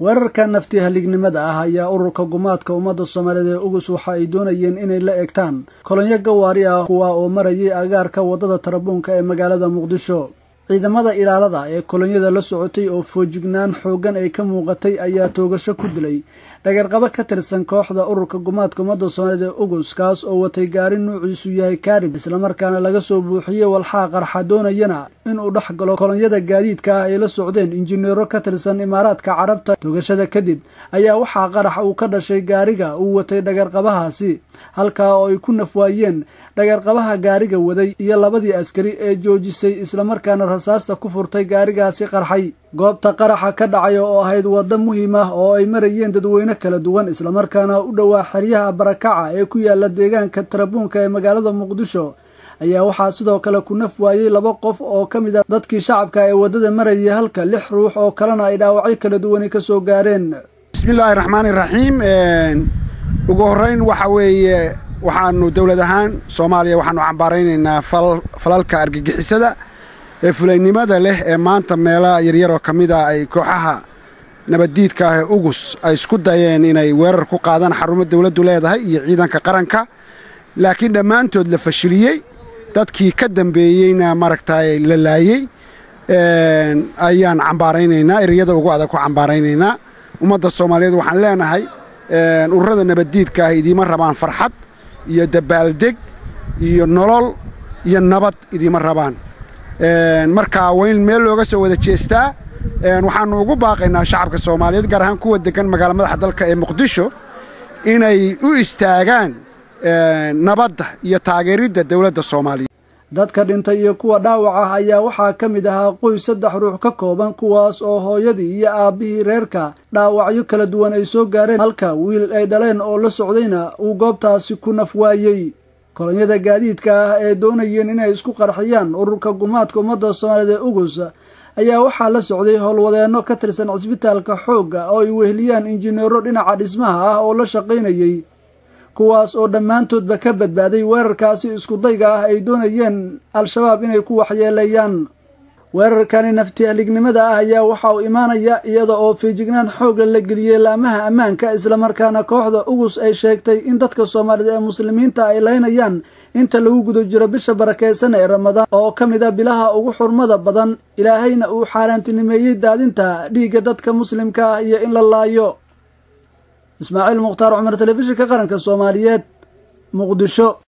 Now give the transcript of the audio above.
weerarka nafti halignimada ah ayaa ururka gumaadka ummadda soomaaliyeed ee ugus waxa ay doonayeen inay la egtaan kolonyo gawaari ah kuwa oo marayay agaarka waddada tarabuunka ee magaalada muqdisho ciidamada ilaalada ee kolonyada la socotay oo foojignaan xooggan ay ka muuqatay ayaa toogasho ku dilay dhagarqabo ka tirsan kooxda ururka gumaadka ummadda soomaaliyeed ee ugus kaas oo watay gaari nuuciisu yahay kaarib islamarkaana laga soo buuxiyey walxaa qarxa doonayana inuu dhex galo kolonyada gaadiidka ah ay la socdeen injineero ka tirsan imaaraadka carabta toogashada kadib ayaa waxaa qarax uu ka dhashay gaariga uu watay dhagarqabahaasi halkaa oo ay ku nafwaayeen dhagarqabaha gaariga waday iyo labadii askari ee joojisay islamarkaana rasaasta ku furtay gaarigaasi qarxay goobta qaraxa ka dhacay oo ahayd waddo muhiim ah oo ay marayeen dadweyne kala duwan islamarkaana u dhowaa xeryaha barakaca ee ku yaala deegaanka tarabuunka ee magaalada muqdisho ayaa waxaa sidoo kale ku naf waayey laba qof oo ka mid a dadkii shacabka ee waddada marayay halka lix ruux oo kalena ay dhaawacyo kala duwani ka soo gaareen bismillaahi raxmaani raxiim ugu horrayn waxa weeye waxaanu dowlad ahaan soomaaliya waxaanu cambaaraynaynaa falalka argagixisada ee fulaynimada leh ee maanta meelaha yaryaroo ka mid a ay kooxaha nabaddiidka ah ee ugus ay isku dayeen inay weerar ku qaadaan xarumo dawladdu leedahay iyo ciidanka qaranka laakiin dhammaantood la fashiliyey dadkii ka dambeeyeyna maaragtay la laayey ayaan cambaaraynaynaa ereyada ugu adag ku cambaaraynaynaa ummadda soomaaliyeed waxaan leenahay ururada nabaddiidka ah idiima rabaan farxad iyo dabaaldeg iyo nolol iyo nabad idiima rabaan markaa waa in meel looga soo wada jeestaa waxaannu ugu baaqaynaa shacabka soomaaliyeed gaar ahaan kuwa deggan magaala madaxa dalka ee muqdisho inay u istaagaan nabadda iyo taageeridda dowladda soomaaliya dadka dhintay iyo kuwa dhaawac ah ayaa waxaa ka mid ahaa qoys saddex ruux ka kooban kuwaas oo hooyadii iyo aabbihii reerka dhaawacyo kala duwan ay soo gaareen halka wiil ay dhaleen oo la socdayna uu goobtaasi ku naf waayey kolonyada gaadiidka ah ee doonayeen inay isku qarxiyaan ururka gumaadka ummadda soomaaliyeed ee ugus ayaa waxaa la socday howlwadeenno ka tirsan cisbitaalka xoogga oo ay weheliyaan injineero dhinaca dhismaha ah oo la shaqaynayey kuwaas oo dhammaantoodba ka badbaaday weerarkaasi iskudayga ah ay doonayeen al-shabaab inay ku waxyeeleeyaan weerarkani nafti halignimada ah ayaa waxa uu imaanaya iyada oo fiijignaan xoogla la geliyey laamaha ammaanka islamarkaana kooxda ugus ay sheegtay in dadka soomaaliyed ee muslimiinta ay laynayaan inta lagu guda jiro bisha barakeysan ee ramadaan oo ka mid a bilaha ugu xurmada badan ilaahayna uu xaaraantinimeeyey daadinta dhiigga dadka muslimka ah iyo in la laayo ismaaciil mukhtaar cumar telefishinka qaranka soomaaliyeed muqdisho